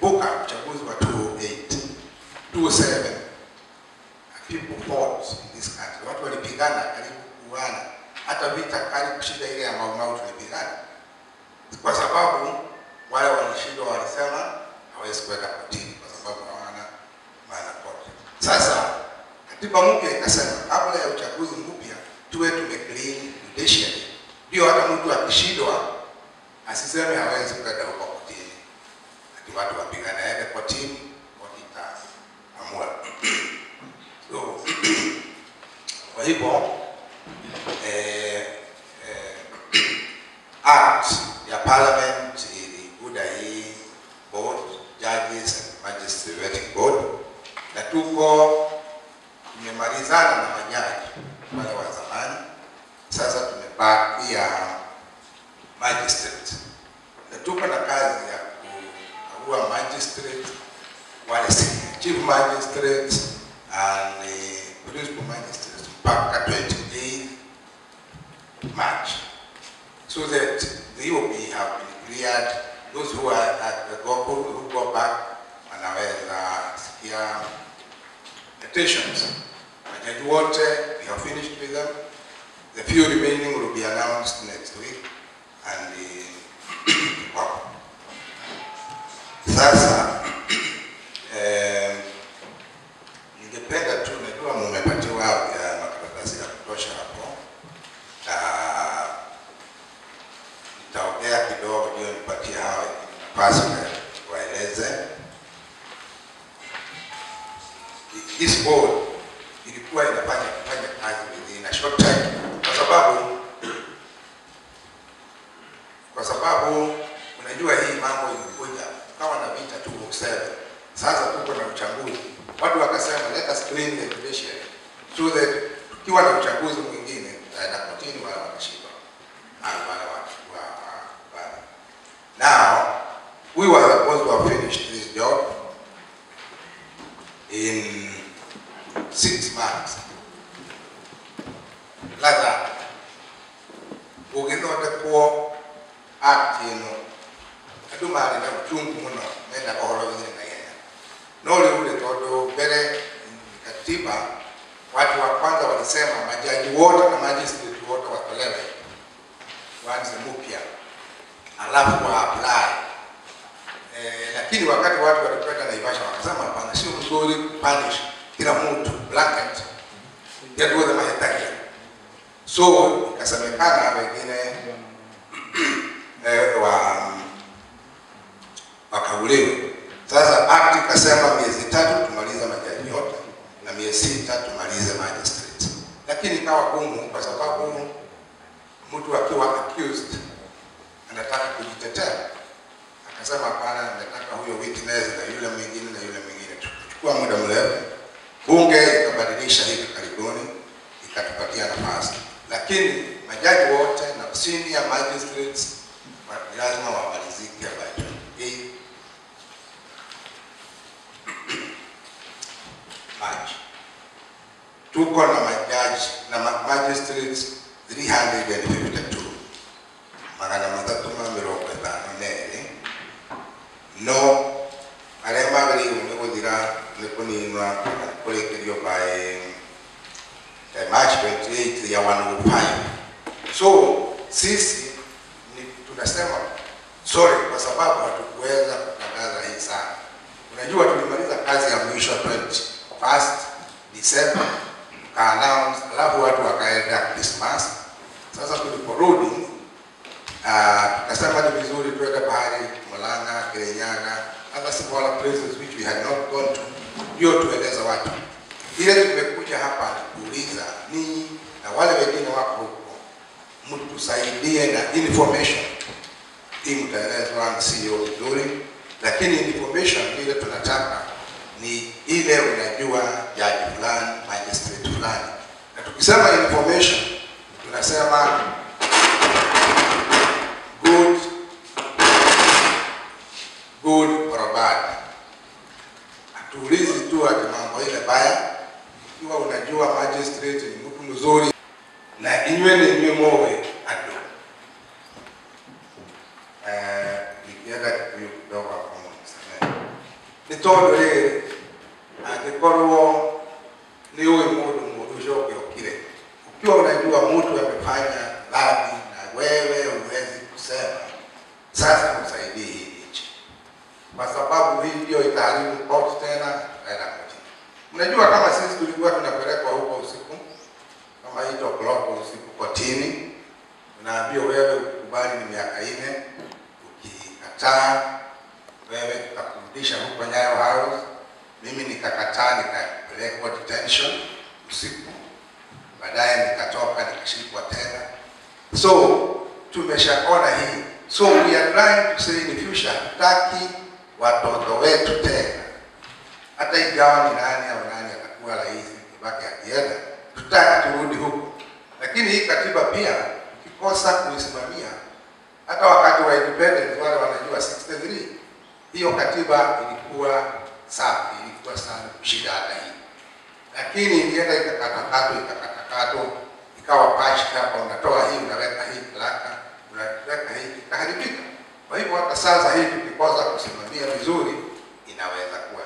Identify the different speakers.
Speaker 1: kumbuka uchaguzi wa 2008 2007 people fought in this country, watu walipigana karibu kuuana, hata vita kali kushinda ile ya Mau Mau tulipigana, kwa sababu wale walishindwa walisema hawezi kwenda kotini kwa sababu hawana maana kote. Sasa katiba mpya ikasema kabla ya uchaguzi mpya tuwe tume clean judiciary, ndio hata mtu akishindwa asiseme hawezi kwenda huko kotini, ati watu wapigana, aende kotini, koti itaamua. So, kwa hivyo eh, eh, act ya parliament ilikuja hii board judges and magistrate vetting board, na tuko tumemalizana na majaji wale wa zamani. Sasa tumebakia magistrate, na tuko na kazi ya kukagua magistrate wale senior chief magistrates and uh, principal magistrates mpaka 28 March so that the EOB have been cleared. Those who are at the go, who, who go back wanaweza sikia petitions. Majaji wote, we have finished with them. The few remaining will be announced next week and uh, wow. Sasa eh, ningependa tu, najua mmepatiwa eh, makaratasi ya kutosha hapo na nitaongea kidogo ndio nipatie hawa nafasi wa- waeleze. This board ilikuwa inafanya kufanya kazi within a short time, kwa sababu kwa sababu unajua hii mambo ilikuja kawa na vita tu seven. Sasa tuko na uchaguzi, watu wakasema let us clean the judiciary so that tukiwa na uchaguzi mwingine tutaenda kotini, wala watashinda Ah, wale watu wa wa- wa- Now we were supposed to have finished this job in six months. Ladha ugithondekwo act ĩno andũ marĩ na uchungu mũno menda ũhoro wĩgĩre na ihenya no rĩu rĩ tondũ mbere katiba watu wa kwanza walisema majaji wote na magistrate wote watolewe waanze mpya alafu wa apply eh, lakini wakati watu walikwenda Naivasha wakasema hapana, sio mzuri punish kila mtu blanket yaduothe mahitaji so ikasemekana wengine eh, wa wakauliwe. Sasa act ikasema miezi tatu tumalize majaji yote na miezi sita tumalize magistrate, lakini ikawa gumu kwa sababu mtu akiwa accused anataka kujitetea, akasema hapana, nataka huyo witness na yule mwingine na yule mwingine. Tukachukua muda mrefu, bunge ikabadilisha hivi karibuni, ikatupatia nafasi, lakini majaji wote na senior magistrates wa- lazima wamalizike by 28 March. Tuko na majaji na ma- magistrates 352 magana mathatu ma mirongo ĩtano na erĩ no arĩa magĩrĩirwo nĩ gũthira nĩ kũninwa kana kũrĩkĩrio by eh, March 28 ya 105 so sisi ni tunasema sorry kwa sababu hatukuweza kutangaza hii sana. Unajua tulimaliza kazi ya mwisho 21st December ka announce, alafu watu wakaenda Christmas. Sasa tuliporudi uh, tukasema ni vizuri tuende pahali Murang'a, Kirinyaga, other smaller places which we had not gone to, ndio tueleza watu. Ile tumekuja hapa ni kuuliza ninyi na wale wengine wako huko, mtusaidie na information hii mtaelezwa na CEO vizuri, lakini information ile tunataka ni ile unajua jaji fulani, magistrate fulani, na tukisema information tunasema good good or bad. Hatuulizi tu ati mambo ile baya. Ikiwa unajua magistrate ni mtu mzuri na inywe ni inywe mowe ado eh, nikienda Kikuyu kidogo hapo mnisamehe. nä tondå rä rä angä korwo nä å ä må ndå må ndå å cio å kä okire ukiwa unajua mtu amefanya dhambi na wewe huwezi kusema sasa msaidie hii nchi kwa sababu hii ndio itaharibu koti tena naenda kotini. Mnajua kama sisi tulikuwa tunapelekwa huko usiku kama eight o'clock usiku kotini, unaambiwa wewe ukubali ni miaka nne, ukikataa wewe tutakurudisha huko Nyayo House. Mimi nikakataa, nikapelekwa detention usiku, baadaye nikatoka nikashikwa tena. So tumeshaona hii, so we are trying to say in the future, hatutaki watoto wetu tena, hata ingawa ni nani au nani atakuwa rais Kibaki akienda, tutaki turudi huko. Lakini hii katiba pia ukikosa kuisimamia, hata wakati wa independence wale wanajua 63 hiyo katiba ilikuwa safi, ilikuwa sana kushinda hata hii, lakini ilienda ikakatakatwa ikakatakatwa, ikawa patched hapa, unatoa hii unaweka hii klaka, unaweka hii ikaharibika. Kwa hivyo hata sasa hii tukikosa kusimamia vizuri inaweza kuwa